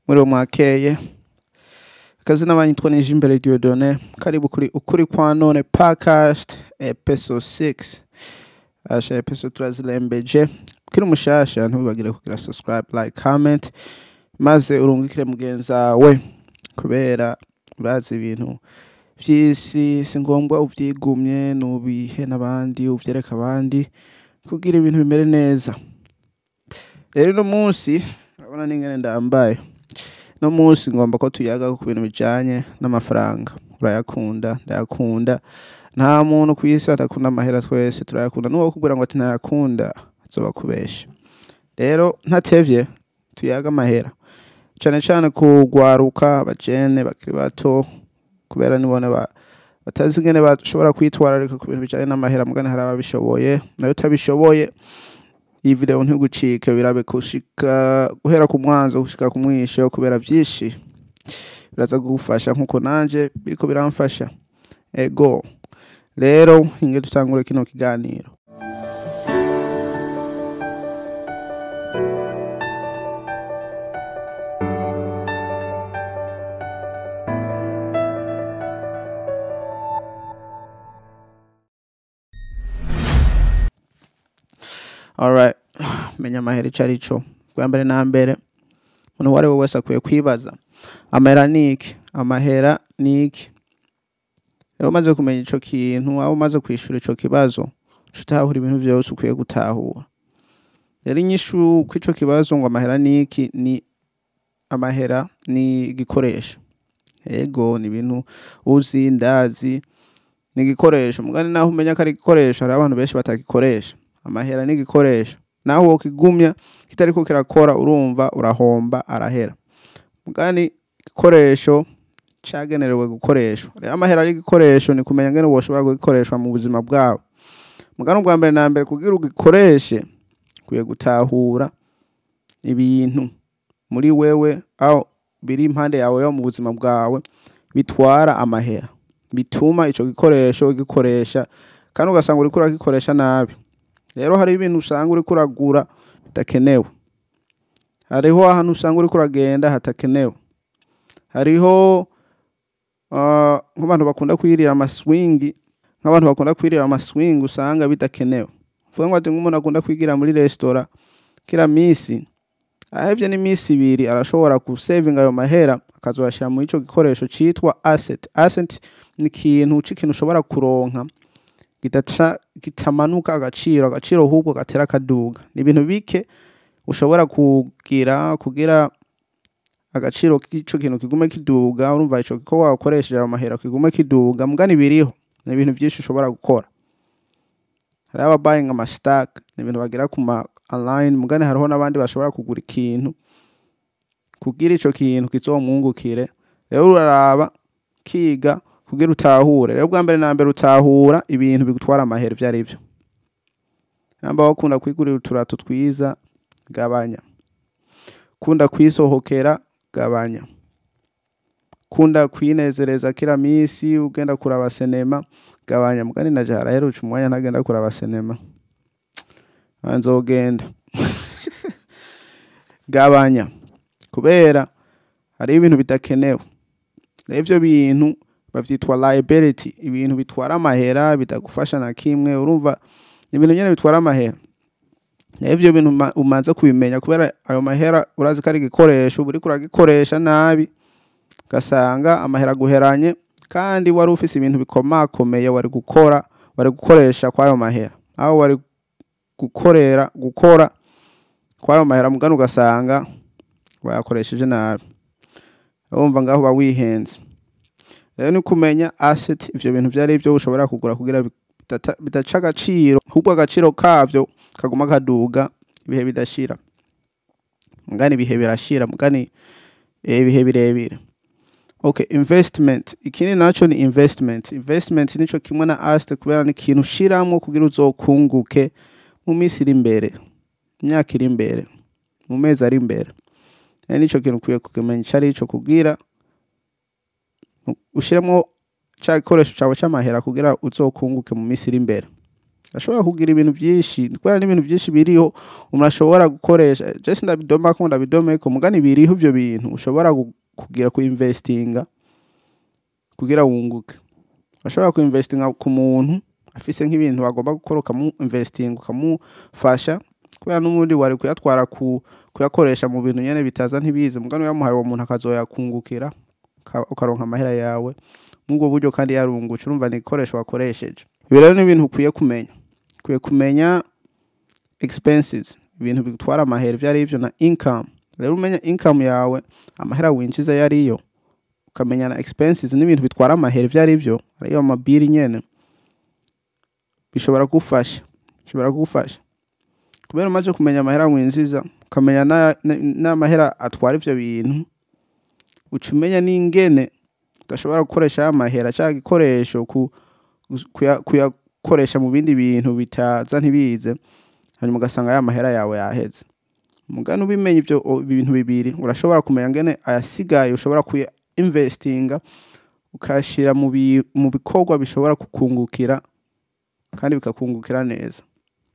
muri mwakeye akazina banyitwa nije imbere Dieudonné karibu kuri ukuri kwa none podcast episode 6 asha episode turazirembeje kiri umushasha ntubibagire kugira subscribe like comment maze urungikire mugenzi wawe kubera urazi ibintu vy'isi si ngombwa uvyigumye nubihe n'abandi uvyereka abandi kugira ibintu bimere neza rero uno munsi urabona n'ingene ndambaye no munsi ngomba ko tuyaga ku bintu bijanye n'amafaranga urayakunda ndayakunda nta muntu ku isi adakunda amahera twese turayakunda n'uwo kubwira ngo ati ntayakunda azoba kubesha rero ntatevye tuyaga amahera cane cane kugwaruka abajene bakiri bato kubera nibone ba batazi ingene bashobora kwitwararika ku bintu bijanye n'amahera mugane hari ababishoboye nayo utabishoboye iyi video ntigucike birabe kushika guhera ku mwanzo gushika ku mwisho kubera vyinshi biraza kugufasha nkuko nanje biriko biramfasha ego rero inge dutangure kino kiganiro alright menya amahera ico ari co bwa mbere na mbere umuntu uwo ari we wese akwiye kwibaza amahera ni iki amahera ni iki rero umaze kumenya ico kintu aho umaze kwishura ico kibazo uca utahura ibintu vyose ukwiye gutahura rero inyishu kw'ico kibazo ngo amahera ni iki ni amahera ni igikoresho ego ni ibintu uzi ndazi ni igikoresho mugani naho umenya ko ari igikoresho hariho abantu benshi batagikoresha amahera ni igikoresho naho wokigumya kitariko kirakora urumva urahomba arahera mugani igikoresho cagenerewe gukoreshwa rero amahera ari igikoresho ni kumenya ngene woshobora kugikoreshwa mu buzima bwawe mugani ubwa mbere na mbere kugira ugikoreshe ukwiye gutahura ibintu muri wewe aho biri impande yawe yo mu buzima bwawe bitwara amahera bituma ico gikoresho ugikoresha kandi ugasanga uriko uragikoresha nabi rero hari ibintu usanga uriko uragura bidakenewe hariho ahantu usanga uriko uragenda hatakenewe hariho ah, nk'abantu bakunda kwirira amaswingi nk'abantu bakunda kwirira amaswingi usanga bidakenewe vuga ngo ati nk'umuntu akunda kwigira muri resitora kila misi ahevye n'imisi ibiri arashobora gusevinga ayo mahera akazoyashira mu ico gikoresho citwa asset asset ni ikintu c'ikintu ushobora kuronka kidaca kitamanuka agaciro agaciro ahubwo gatera akaduga ni ibintu bike ushobora kugira kugira agaciro k'ico kintu kigume kiduga urumva ico ko wakoresheje ayo mahera kigume kiduga mugani biriho ni ibintu vyinshi ushobora gukora hariho aba buying ama stack ni ibintu bagira ku ma online mugani hariho n'abandi bashobora kugura ikintu kugira ico kintu kizomwungukire rero uraraba kiga kugira utahure rero bwa mbere na mbere utahura ibintu bigutwara amahera ivyo ari vyo namba wakunda kwigurira uturato twiza gabanya kunda kwisohokera gabanya kunda kwinezereza kila misi ugenda kuraba sinema gabanya mugani naje haraheruca umwanya ntagenda kuraba sinema Ah, nzogenda gabanya kubera hariho ibintu bidakenewe rero ivyo bintu bavyitwa liability ibintu bitwara amahera bitagufasha na kimwe urumva ni ibintu nyene bitwara amahera rero ivyo bintu uma- umanze kubimenya kubera ayo mahera urazi ko ari igikoresho uba uriko uragikoresha nabi ugasanga amahera aguheranye kandi wari ufise ibintu bikomakomeye wari gukora wari gukoresha kw'ayo mahera aho wari gukorera gukora kw'ayo mahera mugani ugasanga wayakoresheje nabi urumva ngaho uba wihenze rero ni kumenya asset ivyo bintu vyari vyo ushobora kugura kugira bidata- bidaca agaciro ahubwo agaciro kavyo kaguma kaduga ibihe bidashira mugani ibihe birashira mugani eh, ibihe birebire okay investment ikindi naco ni investment investment nico kimwe na asset kubera ni ikintu ushiramwo kugira uzokunguke mu minsi iri imbere imyaka iri imbere mu mezi ari imbere rero nico kintu ukwiye kumenya ico arico kugira ushiremo ca gikoresho cawe c'amahera kugira uzokunguke mu minsi iri imbere ashobora kugira ibintu byinshi kubera n'ibintu byinshi biriho umuntu ashobora gukoresha jesi ndabidoma ko ndabidomeko mugani biriho ibyo bintu ushobora gu- kugira ku investinga kugira wunguke ashobora ku investinga ku muntu afise nk'ibintu agomba gukora ukamu investinga ukamufasha kubera n'ubundi wari kuyatwara ku kuyakoresha mu bintu nyene bitaza ntibize mugani uyamuhaye uwo muntu akazoyakungukira uka- ukaronka amahera yawe mw'ubwo buryo kandi yarungutse urumva ni igikoresho wakoresheje ibi rero ni ibintu ukwiye kumenya ukwiye kumenya expenses ibintu bitwara amahera ivyo ari byo na income rero umenya income yawe amahera winjiza ayo ariyo ukamenya na expenses n'ibintu bitwara amahera ivyo ari byo ariyo amabiri nyene bishobora kugufasha bishobora kugufasha kubera umaze kumenya amahera winjiza ukamenya na- na- n'amahera atwara ivyo bintu uca umenya n'ingene udashobora gukoresha ya mahera cyangwa igikoresho ku kuya- kuyakoresha mu bindi bintu bitaza ntibize hanyuma ugasanga ya mahera yawe yaheze mugani ubimenya ivyo o- ibintu bibiri urashobora kumenya ngene ayasigaye ushobora kuya investinga ukayashira mu bi- mu bikorwa bishobora kukungukira kandi bikakungukira neza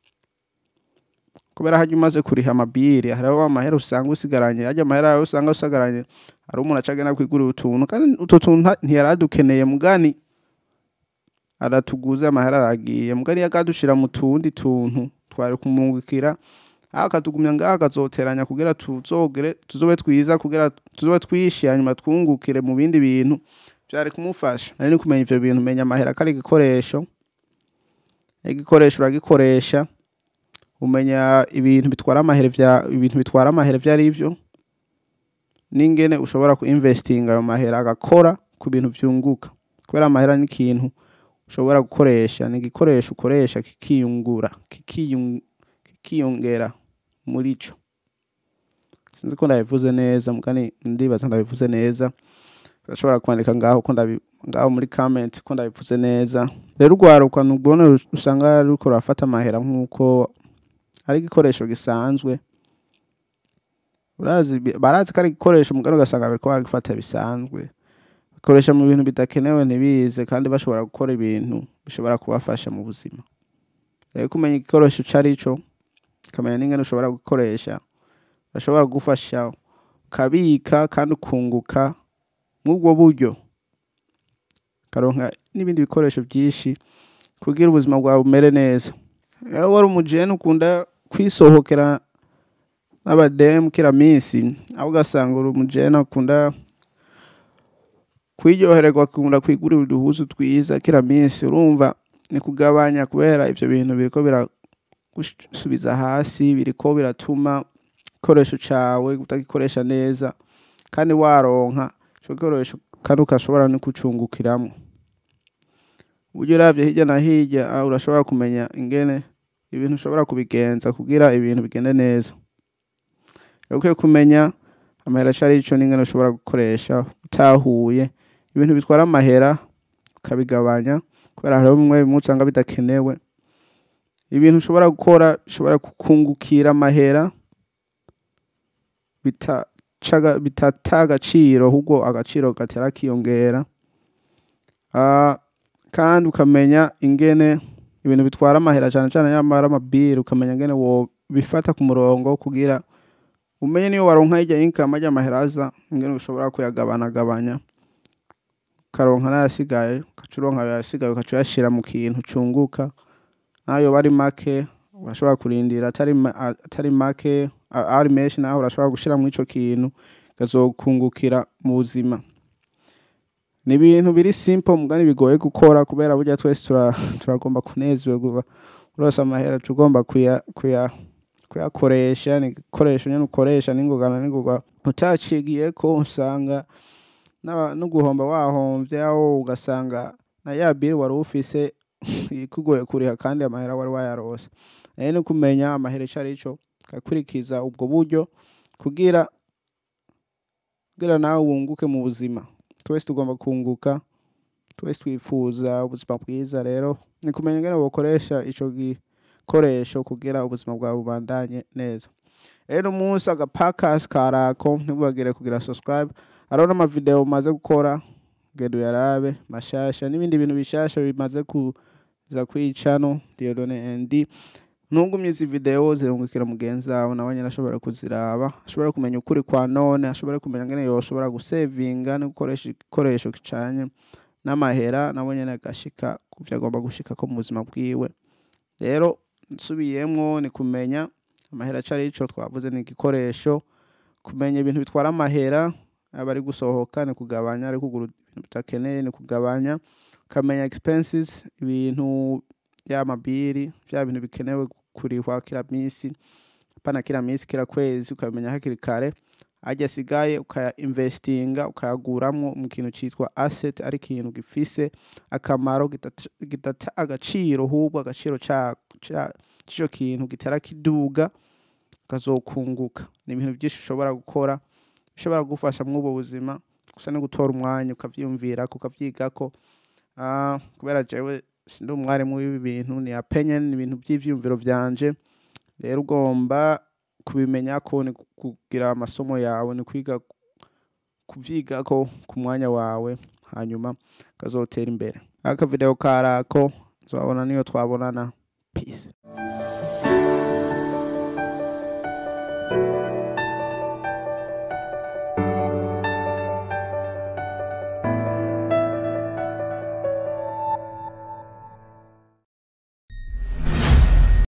kubera harya umaze kuriha amabiri hariho amahera usanga usigaranye harya amahera yawe usanga usigaranye hari umuntu aca agenda kwigurira utuntu kandi utwo tuntu nta- ntiyari adukeneye mugani aratuguze amahera aragiye mugani yakadushira mu tundi tuntu twari kumungukira akatugumya ngaho akazoteranya kugira tuzogere tuzobe twiza kugira tuzobe twishi hanyuma twungukire mu bindi bintu byari kumufasha nari ni kumenya ivyo bintu menya amahera kari igikoresho igikoresho uragikoresha umenya ibintu bitwara amahera vya ibintu bitwara amahera vyo ari byo n'ingene ushobora ku investinga ayo mahera agakora ku bintu vyunguka kubera amahera ni ikintu ushobora gukoresha ni igikoresho ukoresha kikiyungura kikiyung- kikiyongera muri co sinzi ko ndabivuze neza mugani ndibaza ndabivuze neza urashobora kwandika ngaho ko ndabi ngaho muri comment ko ndabivuze neza rero urwaruka nubwone usanga ruriko rurafata amahera nk'uko ari igikoresho gisanzwe urazi barazi ko ari igikoresho mugani ugasanga bariko bagifata bisanzwe bakoresha mu bintu bidakenewe ntibize kandi bashobora gukora ibintu bishobora kubafasha mu buzima rero kumenya igikoresho ico ari co ukamenya n'ingene ushobora gukoresha bashobora kugufasha ukabika kandi ukunguka mw'ubwo buryo ukaronka n'ibindi bikoresho byinshi kugira ubuzima bwawe bumere neza iyo wari umujene ukunda kwisohokera n'abademu kila minsi aho ugasanga uri umujene akunda kwiryohererwa akunda kwigurira uduhuzu twiza kila minsi urumva ni kugabanya kubera ivyo bintu biriko biragusubiza hasi biriko biratuma igikoresho cawe utagikoresha neza kandi waronka ico gikoresho kandi ukashobora no kucungukiramwo uburyo uravye hirya na hirya ah, urashobora kumenya ingene ibintu ushobora kubigenza kugira ibintu bigende neza rero ukwiye kumenya amahera aco arico n'ingene ushobora gukoresha utahuye ibintu bitwara amahera ukabigabanya kubera hariho bimwe bimwe usanga bidakenewe ibintu ushobora gukora bishobora kukungukira amahera bitacaga- bitata agaciro ahubwo agaciro gatera kiyongera Ah, kandi ukamenya ingene ibintu bitwara amahera cyane cyane nyamara amabiri ukamenya ingene wo bifata ku murongo kugira umenye niyo waronka hirya income ajya amahera aza ingene ushobora kuyagabanagabanya ukaronka n'ayasigaye ugaca uronka ayasigaye ugaca uyashira mu kintu cunguka nayo bari make urashobora kurindira atari ma- a- atari make a- ari menshi naho urashobora gushira muri ico kintu gazokungukira mu buzima ni ibintu biri simple mugani bigoye gukora kubera burya twese tura- turagomba kunezerwa urose amahera tugomba kuya kuya kuyakoresha ni igikoresho nyene ukoresha n'ingogana n'ingoga utacigiye ko usanga n'aba- no guhomba wahomvye aho ugasanga na ya biri wari ufise ikugoye kuriha kandi amahera wari wayarose rero ni kumenya amahera ico arico ukakurikiza ubwo buryo kugira kugira nawe wunguke mu buzima twese tugomba kunguka twese twifuza ubuzima bwiza rero ni kumenya ingene wokoresha ico gikoresho kugira ubuzima bwawe bubandanye neza rero umunsi agapakasi karako ntibubagire kugira subscribe hariho n'amavideo maze gukora genda uyarabe mashasha n'ibindi bintu bishasha bimaze ku za kwicano Diodone ND ntugumye izi video zirungukira mugenzi wawe nawe nyine ashobora kuziraba ashobora kumenya ukuri kwa none ashobora kumenya ngene yoshobora gusevinga no gukoresha igikoresho kicanye n'amahera nawe nyene agashika ku vyo agomba gushika ko mu buzima bwiwe rero nsubiyemwo ni kumenya amahera cari ico twavuze ni igikoresho kumenya ibintu bitwara amahera aba ari gusohoka ni kugabanya ari kugura ibintu bitakeneye ni kugabanya ukamenya expenses ibintu y'amabiri vya bintu bikenewe kurihwa kila misi hapana kila misi kila kwezi ukamenya hakiri kare ajya asigaye ukaya investinga ukayaguramwo mu kintu citwa asset ari ikintu gifise akamaro gidata gidata agaciro hubwo agaciro ca ca- c'ico kintu gitera kiduga kazokunguka ni ibintu byinshi ushobora gukora bishobora kugufasha muri ubwo buzima gusa no gutora umwanya ukavyiyumvirako ukavyigako Ah, kubera jewe sindi umwarimu w'ibi bintu ni opinion ni ibintu by'ivyiyumviro vyanje rero ugomba kubimenya ko ni kugira amasomo yawe ni kwiga kuvyigako ku mwanya wawe hanyuma kazotera imbere aka video karako nzobabona niyo twabonana